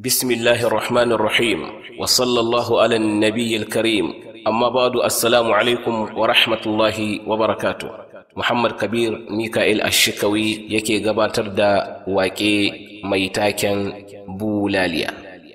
بسم الله الرحمن الرحيم وصلى الله على النبي الكريم أما بعد السلام عليكم ورحمة الله وبركاته محمد كبير ميكائيل الشكوي يكي gabatar da waƙe mai taken bulaliya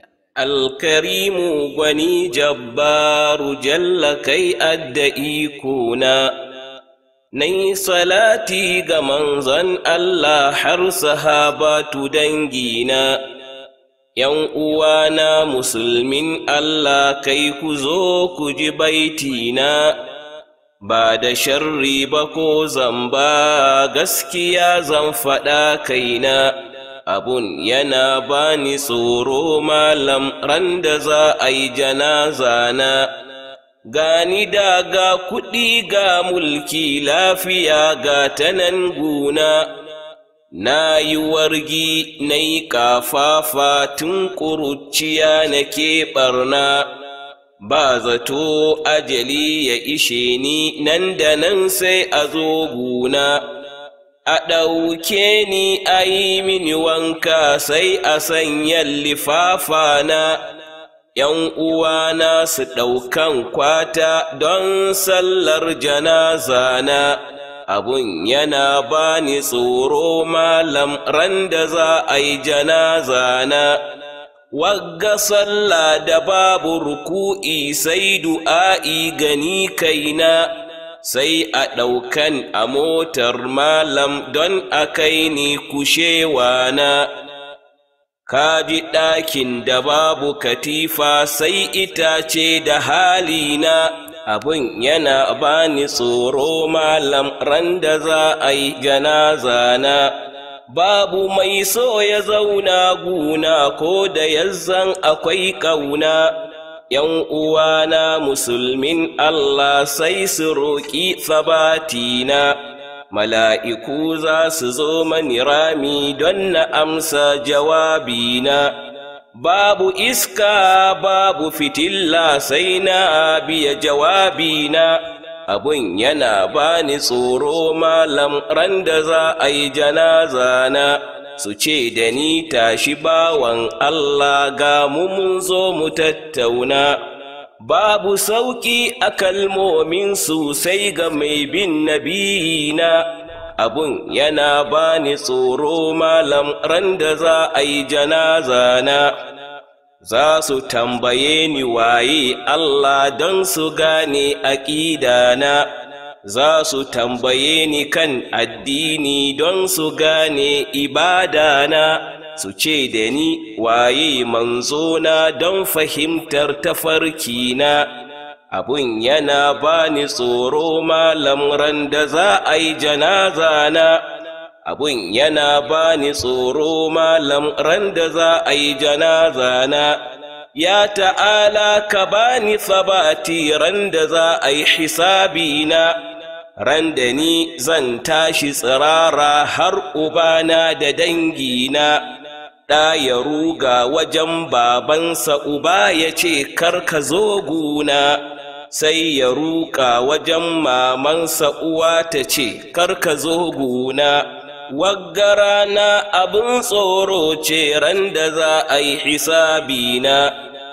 alkarimu gwani jabbaru jalla kai adda ikona Nai salati ga manzon Allah har sahabatu dangina, ’yan uwana musulmin Allah kai ku zo ku ji baitina, ba da sharri ba ko zamba gaskiya zan faɗa kaina, abun yana bani tsoro malam ran da za a yi janaza na. gani da ga kuɗi ga mulki lafiya ga tanan guna na yi wargi na yi ƙafafa tun ƙuruciya na ke ɓarna ba zato ajali ya ishe ni nan da nan sai a zo guna a ɗauke ni a yi mini wanka sai a sanyan lifafa na ’yan uwana su ɗaukan kwata don sallar janaza na, abun yana bani tsoro malam ran da za a yi janaza na. Wagga sallah da babu ruku'i sai du'a'i gani kaina, sai a ɗaukan a motar malam don a kai ni kushewa na. ka ji ɗakin da babu katifa sai itace da halina abin yana bani tsoro malam ran da za a yi janaza na babu mai so ya zauna guna ko da yazzan akwai ƙauna ‘yan uwana musulmin Allah sai su roƙi sabatina. mala'iku za su zo mani rami don na amsa jawabina, babu iska babu fitilla sai na biya jawabina, abun yana bani tsoro malam ran da za a yi janazana. Su ce da ni tashi bawan Allah ga mu mun zo mu tattauna. babu sauƙi a kalmomin sai ga mai bin nabiyina abun yana bani tsoro malam ran da za a yi janaza na za su tambaye ni waye Allah don su gane aƙidana za su tambaye ni kan addini don su gane ibadana su ce da ni waye manzona don fahimtar tafarkina abun yana bani tsoro malam ran da za a yi janaza na abun yana bani tsoro malam ran da za a yi janaza na ya ta'ala ka bani sabati ran da za a yi hisabina ran da ni zan tashi tsirara har ubana da dangina ɗa ya ruga wajen babansa uba ya ce ka zo guna sai ya ruka wajen mamansa uwa ta ce ka zo guna wagga rana abin tsoro ce ran da za a yi hisabina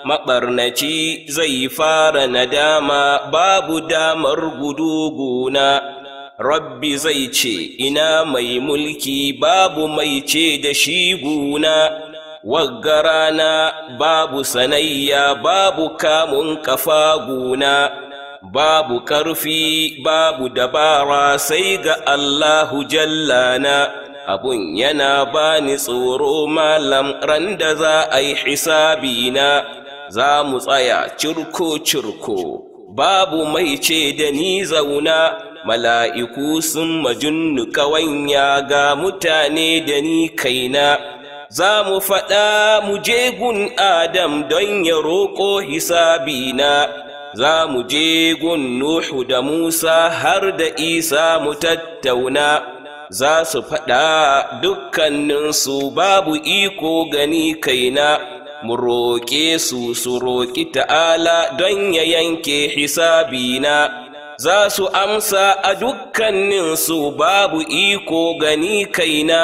maɓarnaci zai fara nadama babu damar gudu guna Rabbi zai ce, Ina mai mulki babu mai ce da shi guna, wagga rana babu sanayya babu kamun kafa guna, babu ƙarfi babu dabara sai ga Allahu jallana. Abun yana bani tsoro malam ran da za a yi hisabina, za mu tsaya cirko-cirko, babu mai ce da ni zauna. mala'iku sun majunnu ƙawanya ga mutane da ni kaina, za mu faɗa mu je gun Adam don ya roƙo hisabina, za mu je gun Nuhu da Musa har da Isa mu tattauna, za su faɗa dukkaninsu babu iko gani kaina. Mu roƙe su su roƙi ta'ala don ya yanke hisabina. za su amsa a dukkaninsu babu iko gani kaina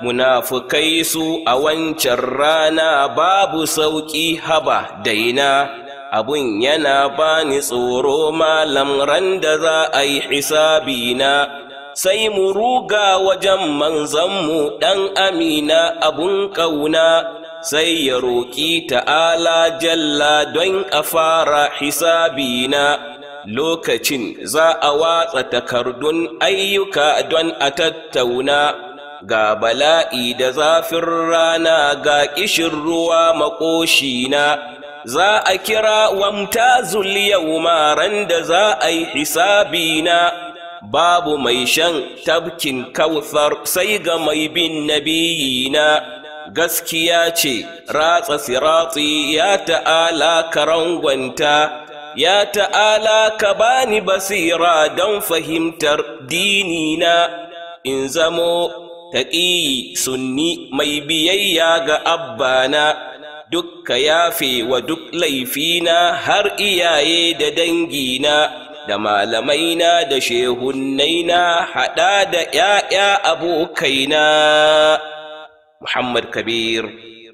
munafukai su a wancan rana babu sauƙi haba daina abun yana bani tsoro malam ran da za a yi hisabina sai mu ruga wajen manzanmu ɗan amina abun ƙauna sai ya roƙi ta'ala jalla don a fara hisabina lokacin za a watsa takardun ayyuka don a tattauna ga bala'i da zafin rana ga ƙishin ruwa maƙoshina za a kira wamtazul yau ran da za a yi hisabina babu mai shan tabkin kauthar sai ga mai bin nabiyina gaskiya ce ratsa siratsi ya ta'ala karangwanta ya ta'ala ka bani basira don fahimtar dinina in zamo taƙi sunni mai biyayya ga abbana dukka yafe wa duk laifina har iyaye da dangina da malamaina da shehunnaina haɗa da ‘ya'ya abokaina Muhammad Kabir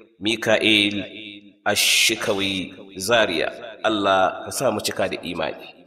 Mika'il Ashikawi Zaria Allah ka sa mu cika da imani